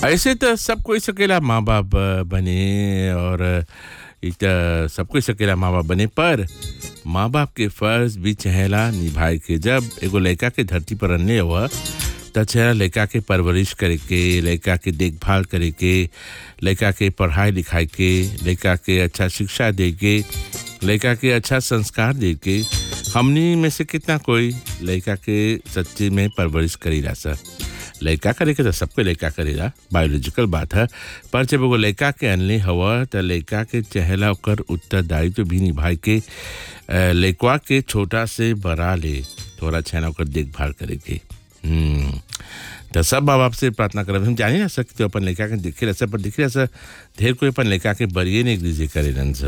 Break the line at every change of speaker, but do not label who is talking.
ऐसे तो सब कोई सकेला माँ बाप अ, बने और अ, इ त सब कोई सकेला माँ बाप बने पर माँ बाप के फर्ज भी चहेला निभाए के जब एगो लड़का के धरती पर रहने हुआ त चेहरा लड़का के परवरिश करे के लड़का के देखभाल करे के लड़का के पढ़ाई लिखाई के लड़का के अच्छा शिक्षा दे के लड़का के अच्छा संस्कार दे के हमनी में से कितना कोई लड़का के सच्चे में परवरिश करीला सर लड़का करे के तो सबके लड़का करेला बायोलॉजिकल बात है पर जब एगो लड़का के अनले हवा त लड़का के चहेला ओकर उत्तरदायित्व भी निभाए के अ, लड़का के छोटा से बड़ा ले थोड़ा छेना ओकर देखभाल करे के हम्म, तो सब माँ बाप से प्रार्थना करब हम जानी ना सकते अपन लड़का के देखे रह पर देखे रह ढेर कोई अपन लड़का के बरिए नहीं करे करे